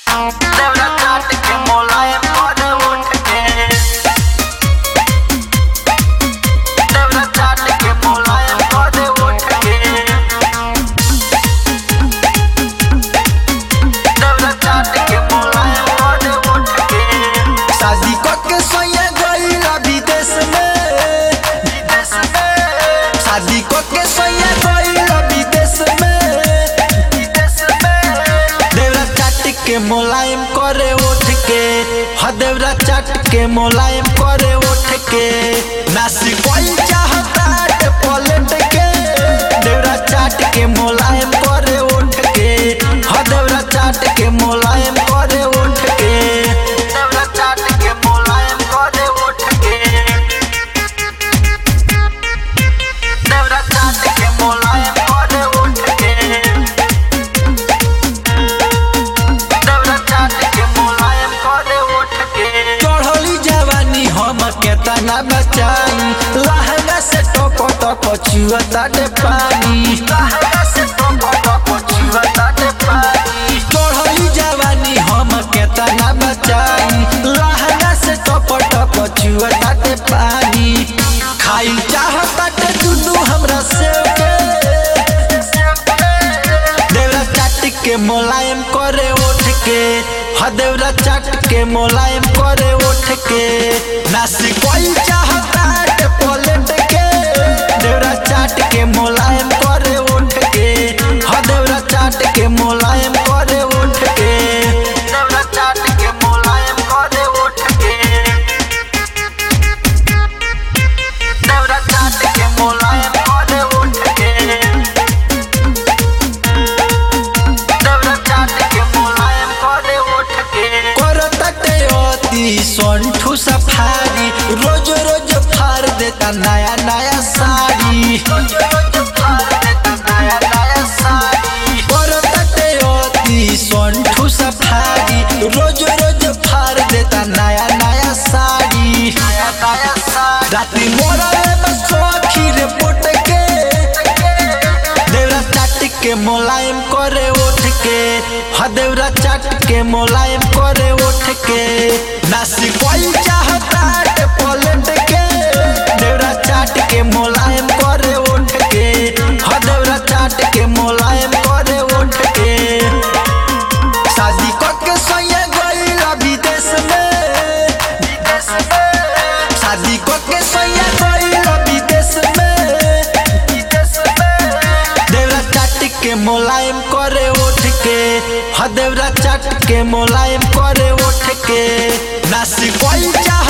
देवरा काट के मोलायम कर उठ के देवरा काट के मोलायम कर उठ के देवरा काट के मोलायम कर उठ के शादी के सोया गईला विदेश में विदेश में शादी के सोया गईला विदेश में विदेश में देवरा चाट के मुलायम करे उठ के ह देवरा चाट के मुलायम करे उठ के नासी कोई चाहता है पलट के देवरा चाट के मुलायम करे उठ के ह देवरा चाट के मुलायम करे उठ के देवरा काट के मोलायम कर उठ के देवरा काट के मोलायम कर उठ के देवरा काट के मोलायम कर उठ के चढ़ली जवानी हम केतना बचाई लहंगा से टोको टोको चुअता दे पानी लहंगा से टोको टोको छुअता दे पानी चढ़ली जवानी हम केतना बचाई लहंगा से टोको टोको चुअता दे पानी खाई चाहता ते दुनू हमरा से के देवरा चाट के मुलायम करे उठ के ह देवरा चाट के मुलायम करे उठ के नासी कोई चाहता है पलट के देवरा चाट के मुलायम करे उठ के ह देवरा चाट के मुलायम करे उठ के देवरा काट के मोलायम कर उठ के देवरा काट के मोलायम कर उठ के देवरा काट के मोलायम कर उठ के करतटे अति संठू सफारी रोज रोज फाड़ देता नया नया साड़ी रोज रोज फाड़ देता नया नया साड़ी करतटे अति संठू सफारी रोज रोज फाड़ देता नया नया साड़ी नया नया साड़ी राती मोरा बस रे पुट के देवरा चाट के मुलायम करे उठ के ह देवरा चाट के मुलायम करे उठ के नासी कोई चाहता है पलट के देवरा चाट के मुलायम करे उठ के ह देवरा चाट के मुलायम करे उठ के शादी के सोया गईला विदेश में विदेश में शादी के सोया गईला विदेश में विदेश में देवरा चाट के मुलायम करे उठ के ह देवरा चाट के मुलायम करे उठ के नासी कोई चाह